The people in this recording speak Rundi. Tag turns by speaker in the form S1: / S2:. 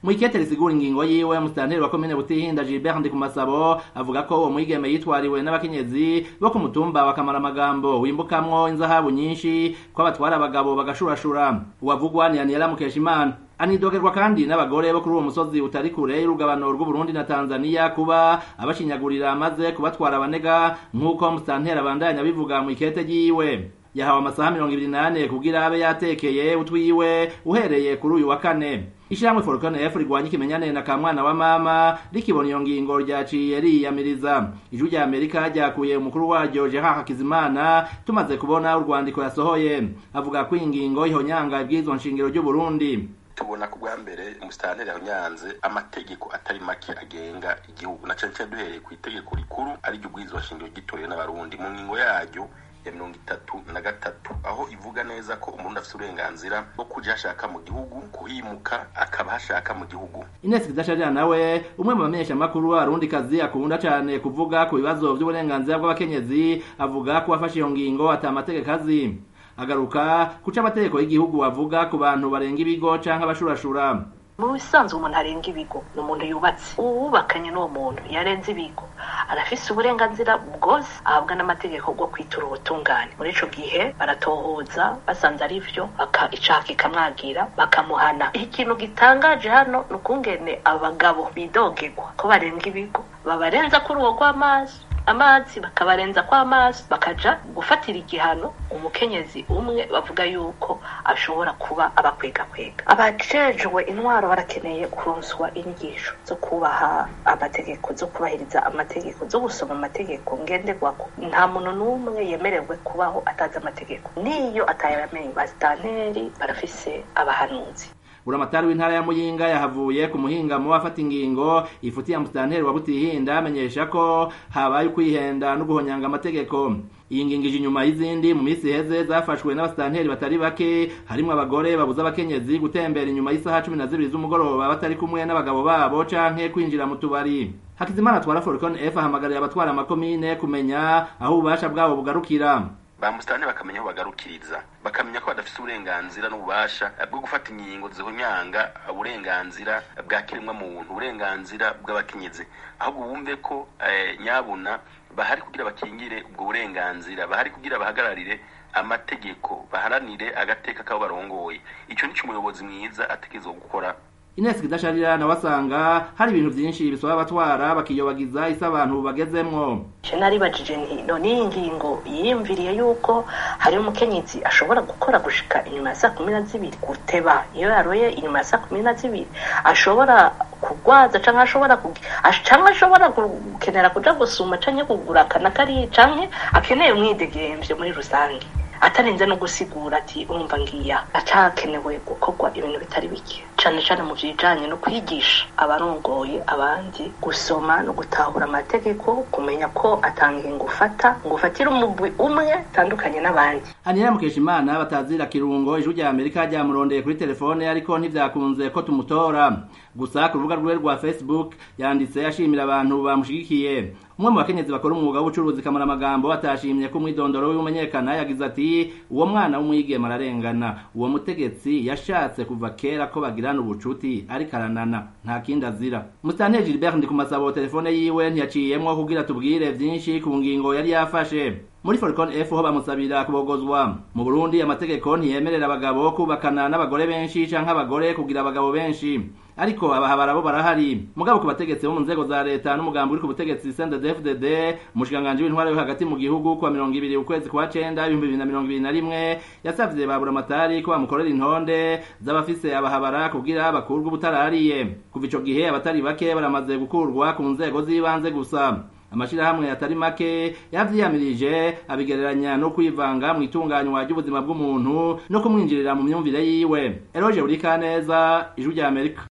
S1: mu ikete risigura ingingo yiwe musitanteri wa komine butihinda gilbert ndikumasabo avuga ko uwo mwigeme yitwariwe n'abakenyezi bo ku mutumba bakamara amagambo wimbukamwo inzahabu nyinshi ko abatwara abagabo bagashurashura uwavugwa ni aniyela mukeshimana anidogerwa kandi n'abagore bo kuri uwo musozi utari kure y'urugabano rw'uburundi na tanzania kuba abashinyagurira maze kubatwara abanega nk'uko musitanteri abandanya bivuga mu ikete ryiwe yahawe amasaha mirongo ibiri n'ane kugira abe yatekeye utwiwe uhereye kuri uyu wa kane ishyirahamwe forukone efu rigwanya ikimenyane na kamwana wa mama rikibona iyo ngingo ryaciye riyamiriza ijwi rya amerika ryakuye umukuru waryo gerard hakizimana tumaze kubona urwandiko yasohoye avuga ko iyi ngingo ihonyanga ibwirizwa nshingiro ry'uburundi
S2: tubona ku bwa mbere umusitanteri yanyanze amategeko atari make agenga igihugu na cane cane duhereye ku itegeko rikuru ariryo ubwirizwa shingiro gitorewe n'abarundi mu ngingo yaryo ya mirongo itatu na gatatu aho ivuga neza ko umuntu afite uburenganzira bwo kuja hashaka mu gihugu kuhimuka akaba hashaka mu gihugu
S1: Ines Kidasharira nawe umwe mu bamenyesha makuru w'abarundi kazi akunda cane kuvuga ku bibazo by'uburenganzira bw'abakenyezi avuga ko afashe iyo ngingo ata amategeko azi agaruka kuca amategeko y'igihugu avuga ku bantu barenga ibigo canke abashurashura
S3: mu bisanzwe umuntu arenga ibigo ni umuntu yubatse uwubakanye n'uwo muntu yarenze ibigo arafise uburenganzira bwose ahabwa n'amategeko bwo kwitura ubutungane muri ico gihe baratohoza basanze ari vyo icaha kikamwagira bakamuhana ikintu gitangaje hano ni ukungene abagabo bidogerwa ko barenga ibigo babarenza kuri uwo rw'amazi amazi bakabarenza kw'amazi bakaja gufatira igihano umukenyezi umwe bavuga yuko ashobora kuba abakwegakwega abajejwe intwaro barakeneye kuronswa inyigisho zo kubaha amategeko zo kubahiriza amategeko zo gusoma amategeko ngenderwako nta muntu n'umwe yemerewe kubaho atazi amategeko niyo atayamenye basitanteri barafise abahanuzi
S1: buramatari w'intara ya muyinga yahavuye ku muhingamo afata ingingo ifutiye musitanteri wa butihinda amenyesha ko habaye ukwihenda no guhonyanga amategeko iyi ngingo ije inyuma y'izindi mu minsi iheze zafashwe n'abasitanteri batari bake harimwo abagore babuza abakenyezi gutembera inyuma y'isaha cumi na zibiri z'umugoroba batari kumwe n'abagabo babo canke kwinjira mu tubari hakizimana atwara foricon f ahamagarira abatwara amakomine kumenya aho ububasha bwabo bugarukira
S2: ba musitani bakamenya aho bagarukiriza bakamenya ko badafite uburenganzira n'ububasha bwo gufata ingingo zihonyanga uburenganzira bwa kiremwa muntu uburenganzira bw'abakenyezi ahubwo bumve ko nyabuna bahari kugira bakingire ubwo burenganzira bahari kugira bahagararire amategeko baharanire agateka kabo barongoye icyo nicyo umuyobozi mwiza ategerezwa gukora
S1: Ines Kidasharira nawe asanga hari ibintu byinshi bisaba abatwara bakiyobagiza isi abantu bagezemwo
S3: je naribajije nti none iyi ngingo yiyumviriye yuko hari umukenyezi ashobora gukora gushika inyuma ya saa kumi na zibiri guteba iyo yaroye inyuma ya saa kumi na zibiri ashobora kugwaza canke ashobora canke ashobora gukenera kuja gusuma canke kugura akana kariya canke akeneye umwidegemvyo muri rusange atarinze no gusigura ati urumva ngiya acakenewe gukorwa ibintu bitari bike cane cane mu bijanye no kwigisha abarongoye abandi gusoma no gutahura amategeko kumenya ko atanga ingufata ngufatira umugwi umwe tandukanye n'abandi
S1: Anira Mukeshimana batazira kirungo ijwi rya Amerika ryamurondeye kuri telefone ariko ntivyakunze ko tumutora gusa ku rubuga rwiwe rwa Facebook yanditse ashimira abantu bamushigikiye umwe mu bakenyezi bakora umwuga w'ubucuruzi kamara amagambo atashimye ko umwidondoro w'umenyekana yagize ati uwo mwana w'umwigeme ararengana uwo mutegetsi yashatse kuva kera ko bagirana ubucuti ariko aranana nta kindi azira musitanteri Gilbert Ndikumasabo telefone yiwe ntiyaciyemwo kugira tubwire vyinshi ku ngingo yari yafashe muri Foricon F ho bamusabira kubogozwa mu Burundi amategeko ntiyemerera abagabo kubakana n'abagore benshi canke abagore kugira abagabo benshi ariko abahabara bo barahari mugabo ku bategetsi bo mu nzego za leta n'umugambi uri ku butegetsi CNDD-FDD umushikanganje w'intwaro yo hagati mu gihugu kwa mirongo ibiri ukwezi kwa cenda ibihumbi bibiri na mirongo ibiri na rimwe yasavye ba buramatari ko bamukorera intonde z'abafise abahabara kugira bakurwe ubutarariye kuva ico gihe abatari bake baramaze gukurwa ku nzego z'ibanze gusa amashirahamwe atari make yavyiyamirije abigereranya no kwivanga mu itunganywa ry'ubuzima bw'umuntu no kumwinjirira mu myumvire yiwe eroje buri kaneza ijwi rya amerika